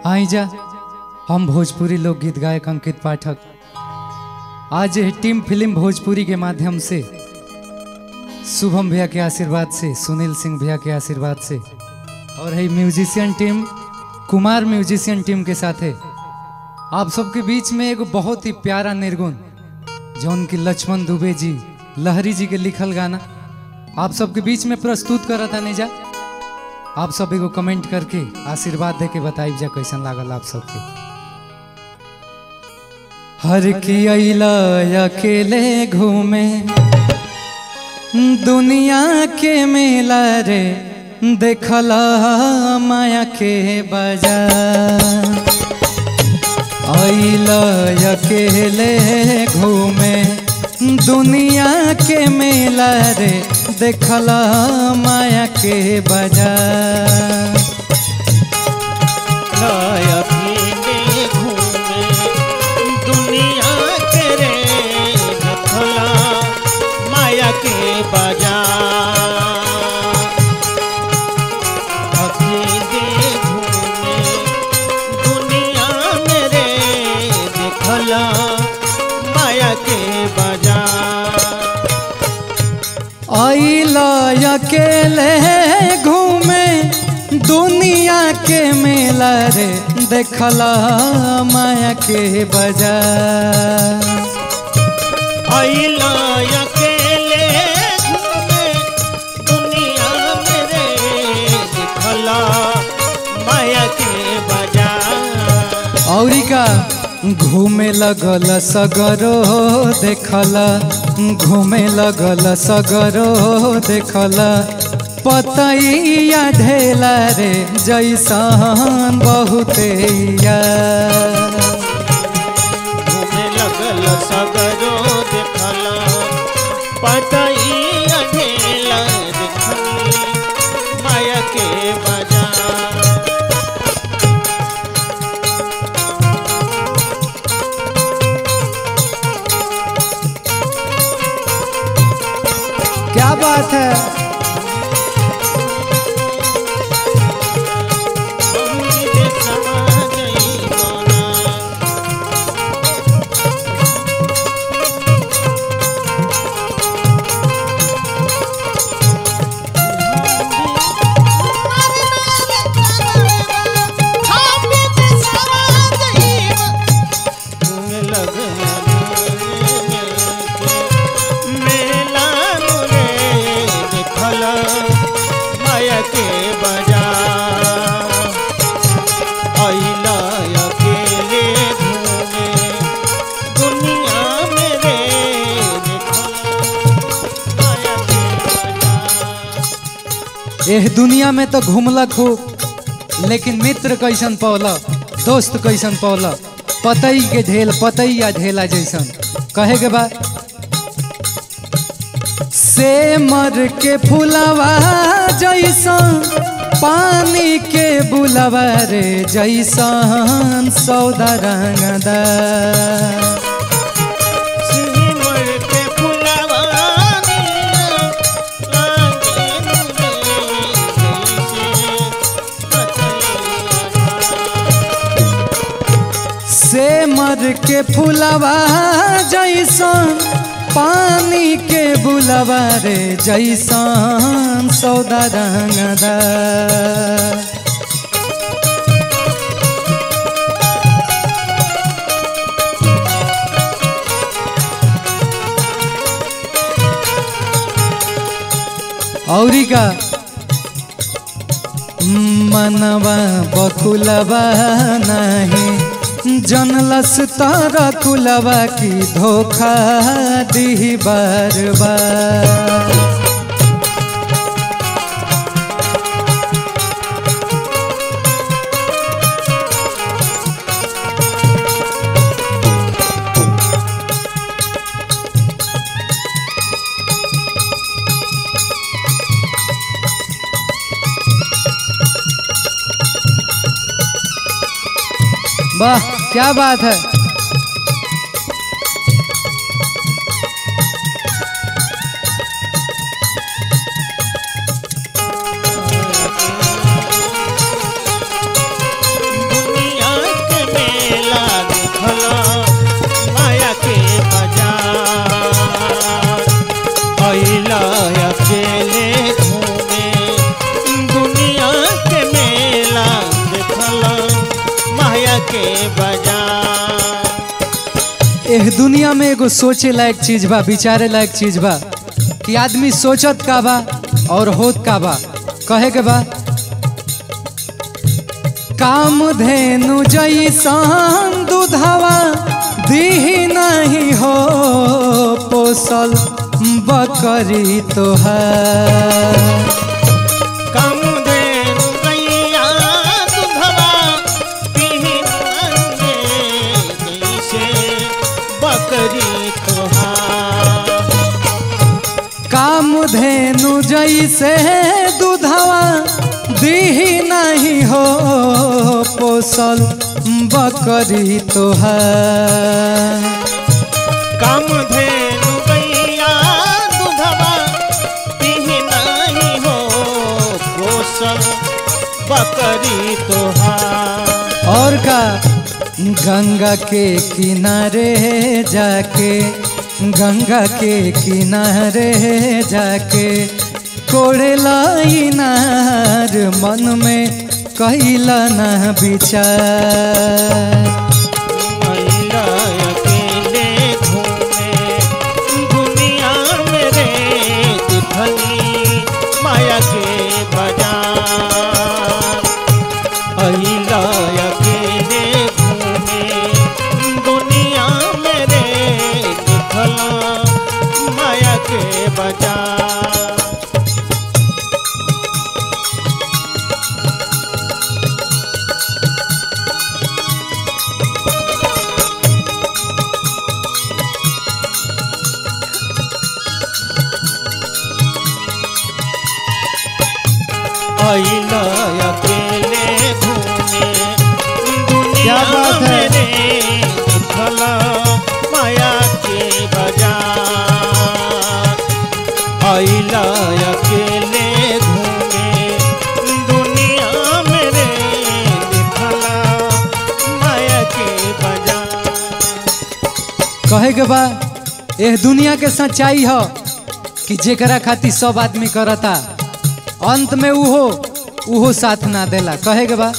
आई जा हम भोजपुरी लोकगीत गायक अंकित पाठक आज यह टीम फिल्म भोजपुरी के माध्यम से शुभम भैया के आशीर्वाद से सुनील सिंह भैया के आशीर्वाद से और है musician team Kumar musician team के साथ है आप सबके बीच में एगो बहुत ही प्यारा निर्गुण जौन की लक्ष्मण दुबे जी लहरी जी के लिखल गाना आप सबके बीच में प्रस्तुत करत आने जा आप सब एगो कमेंट करके आशीर्वाद दे के बताइब जा कैसन लागल आप सबके हर की अला अकेले घूमे दुनिया के मेला रे देखला माया के बाजार अला अकेले घूमे दुनिया के मेला रे देखला माया के बाजार अकेले घूमे दुनिया के रे देखला माया के बाजार अकेले घूमे दुनिया में रे देखला माया के बाजार अला अकेले घूमे दुनिया के मेला रे देखला माया के बाजार अइला अकेले घूमे दुनिया में रे देखला माया के बाजार औरी का घूमे लगल सगरो देखला घूमे लगल सगरो देखला पतैया ढेला रे जैसन बहुते यार। घूमे लगल सगरो देखला पतई अढेला देखली माया के बाजार क्या बात है अमृत समा गई मोना मेला मुरे देखला माया के बाजार अइला अकेले घूमे दुनिया में रे देखला माया के बाजार एह दुनिया में तो घूमला खूब लेकिन मित्र कैसन पौला दोस्त कैसन पौला पतई के ढेल पतैया ढेला जैसन कहे के बाद से मर के फुलवा जैसन पानी के बुलवा रे जैसन सौदा रंगदार सिमर के फुलवा निया लागे मुरे जैसे से मर के फुलवा जैसन पानी के बुलवा रे जैसन सौदा रंगदार औरी का मनवा बकुलवा नहीं जनलस तारा कुलवा की धोखा दी बार बार वाह क्या बात है दुनिया एह दुनिया में एगो सोचे लायक चीज बा विचारे लायक चीज बा कि आदमी सोचत का बा और होत का बा कहे के बा काम धेनु जैसन दूधवा दीही नहीं हो पोसल बकरी तोहार कामधेनु गैया दुधवा पिहिनांगे जैसे बकरी तोहार काम धेनु जैसे दूधवा दीही नहीं हो पोसल बकरी तोहार कामधेनु गैया दुधवा पिहिनाही हो पोसल बकरी तोहार और का गंगा के किनारे जाके गंगा के किनारे जाके कोड़ेला इनार मन में कैला ना विचार महिला अकेले घूमे दुनिया में रे दिखली माया के बाजार अहिला अकेले घूमे दुनिया में रे दिखला माया के बाजार अइला अकेले घूमे दुनिया बात है? में रे दिखला माया के बाजार अइला अकेले घूमे दुनिया में रे दिखला माया के बाजार कहे के बा एह दुनिया के सच्चाई ह कि जेकरा खातिर सब आदमी करता अंत में उहो उहो साथ ना देला कहे के बा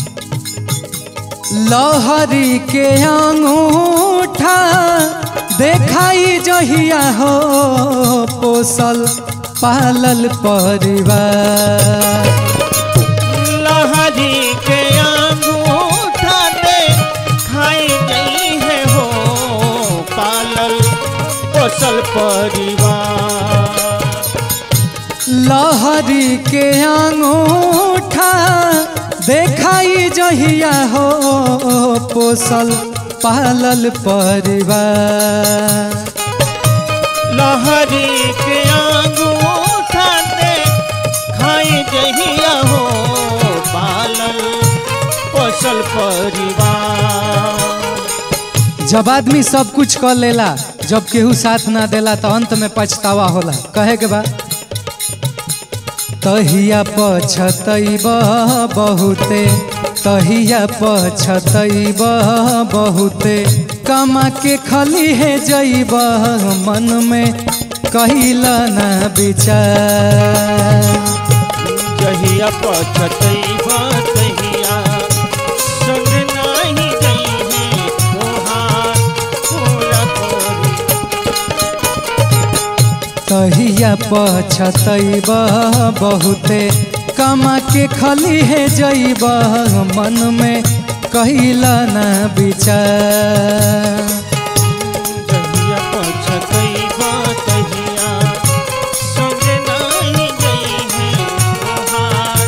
लहरी के अंगूठा देखाई जहिया हो पोसल पालल परिवार लहरी के अंगूठा दे खाई गई है हो पालल पोसल परिवार लहरी के अंगूठा देखाई जहिया हो पोसल पालल परिवार लहरी के अंगूठा दे खाई जहिया हो पालल पोसल परिवार जब आदमी सब कुछ कर लेला जब केहू साथ ना देला तो अंत में पछतावा होला कहे के बा तहिया पछतैब बहुते तहिया पछतैब बहुते कमा के खली है जैब मन में कहिला ना विचार जहिया पछतैबा तहिया संग नाही गई है तोहार पूरा करी तहिया पछतैब बहुते कमा के खली है जैब मन में कहिला ना विचार जहिया पछतैबा तहिया संग नाही गई है तोहार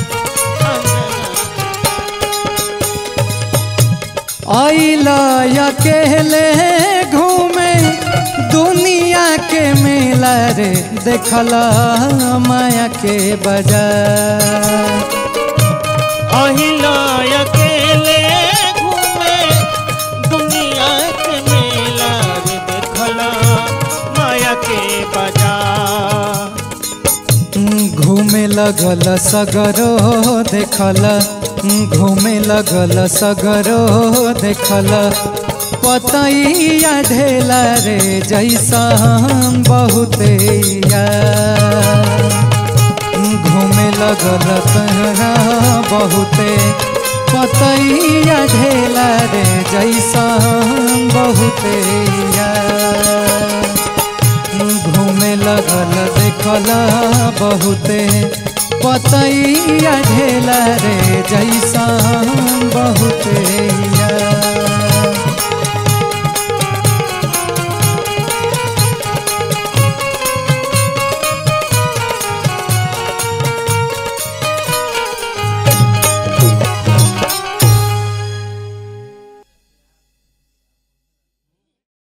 अंगना अइला अकेले घूमे दुनिया के मेला रे देखला माया के बाजार अहिला अकेले घूमे दुनिया के मेला रे देखला माया के बाजार घूमे लगल सगरो देखल घूमे लगल सगरो देखल पतैया ढेला रे जैसा बहुते यार घूमे लगल तहरा बहुते पतैया ढेला रे जैसन बहुते यार घूमे लगल देखल बहुते पतैया ढेला रे जैसन बहुते